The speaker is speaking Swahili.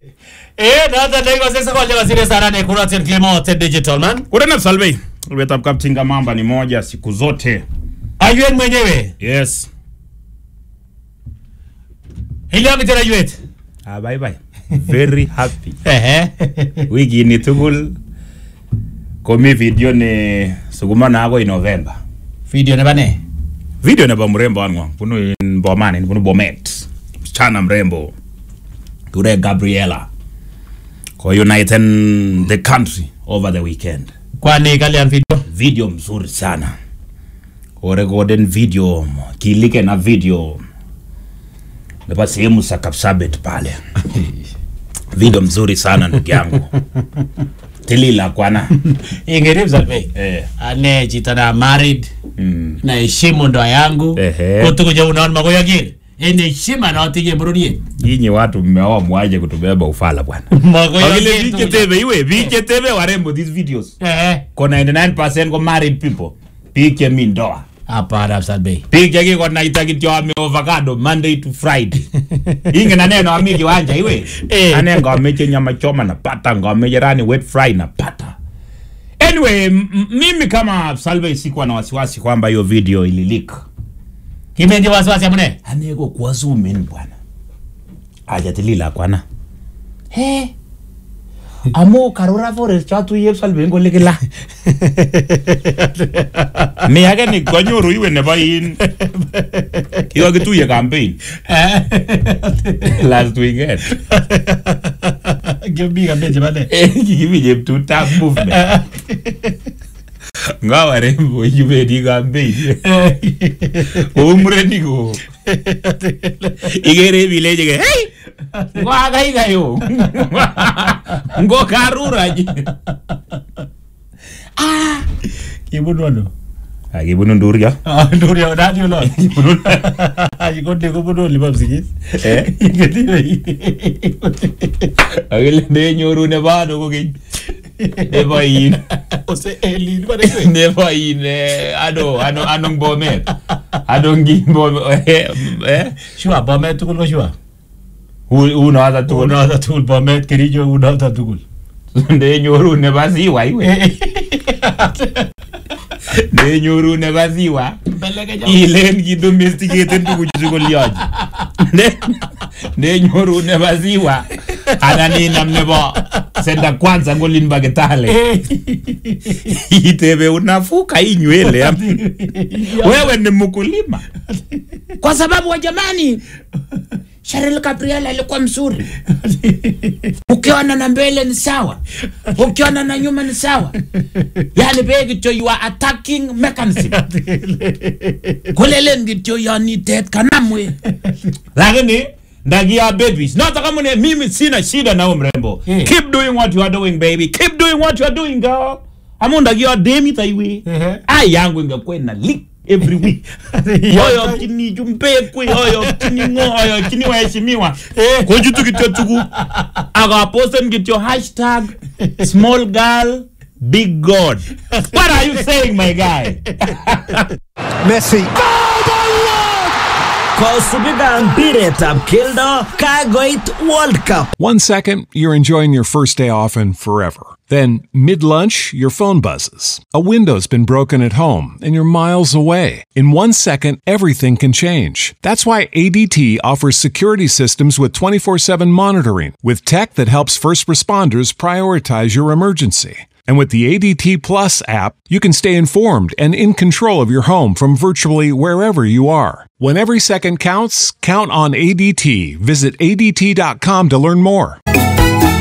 Eh, noton nekikose sokol chekosire sana ne Kuratin Clement Digital man. Kurena Salvei, Ulwetab Kaptinga Mamba ni moja siku zote. Ayuet mwenyewe. Yes. Hilio kitera ayuet. Ah, bye bye. Very happy. Ehe. Wiki ni tugul komi video ni sukuma na ako in November. Video nebo ne? Video nebo mrembo wangu bunu in Bomani, bunu Bomet. Msichana mrembo. Kure Gabriela. Ko uniten the country over the weekend. Kwani kalian video? Video mzuri sana. Korekorden video, kilike na video nebo sehemu za Kapsabet pale. Video mzuri sana ndugu yangu. Tilila kwana. Ingerib Salve. Eh. Ane chito na married. Mm. Na heshimu ndoa yangu. Ehe. Kotuko je unaona magoya gire. Ene heshima na watige burudie. Nyinyi watu mmeoa mwaje kutubeba ufala bwana. Magoya Wakile gire. vike tebe iwe vike tebe warembo these videos. Eh. Ko 99% ko married people. Biik chemi ndoa. Hapana Salve. Biik chekikonaita kityo ame avocado Monday to Friday. Ingen ane no ami kiwanja iwe. Eh. Ane ngameche nyama choma napata, ngameche rani wet fry napata. Anyway, m- m- mimi kama Salve sikuwa na wasiwasi kwamba hiyo video ilileak. Kimendi wasiwasi amune? Ane ko kwa zoom in bwana. Ajatilila kwana. He. Amo karura forest chatu yep Salve ngole kila. Ni age ni konyoru iwe nebo in. Kikakituye campaign last weekend. Kimi kambe chebane. Kikimi cheptutab movement. Nga warembo ibendi campaign. Kou murenik ko. Ikere bileche ke. Hey! Ngo akai kayo. Ngo karuraji. Kibunu ano? Akibunu nduria. Ah, nduria nani ulo? Yikonde kubunu lipa msikis. Eh? Akile nenyoru nebo ano kokeny. Nebo in. Ose Elin bane kwe. nebo in eh, ano ano anong bomet anong bomet eh Shua bomet tukul ko shua. uno hata tu Unata tukul bomet kericho unata tukul. ndenyoru nebo ziwa iwe ndenyoru nebo ziwa Beleke ilen kidomesticaten tuguchu koliochi ndenyoru nebo ziwa anan inam nebo senda kwanza ngolin ba kitale itebe unafuka inywele wewe ni mkulima kwa sababu wa jamani Cheryl Gabriel alikuwa mzuri. Ukiona na mbele ni sawa, ukiona na nyuma ni sawa. Yani be kityo you are attacking mechanism. Kulelen kityo yani tet kanamwe. Lakini ndagia babies. Not kama ni mimi sina shida na huyo mrembo. Eh. Keep doing what you are doing baby. Keep doing what you are doing girl. Amu ndagia demi taiwe. Ehe. Ai yangu ingekuwa ina leak every week. Oyo kini jumpekwe, oyo kini ngo, oyo kini waheshimiwa. Eh. Kojutu kityo tugu. Akaposten kityo hashtag small girl big god. What are you saying my guy? Messi. Kosubiga mpiretab keldo kagoit World Cup. One second, you're enjoying your first day off and forever. Then, mid lunch, your phone buzzes. A window's been broken at home and you're miles away. In one second, everything can change. That's why ADT offers security systems with 24 7 monitoring, with tech that helps first responders prioritize your emergency. And with the ADT Plus app, you can stay informed and in control of your home from virtually wherever you are. When every second counts, count on ADT. Visit ADT.com to learn more.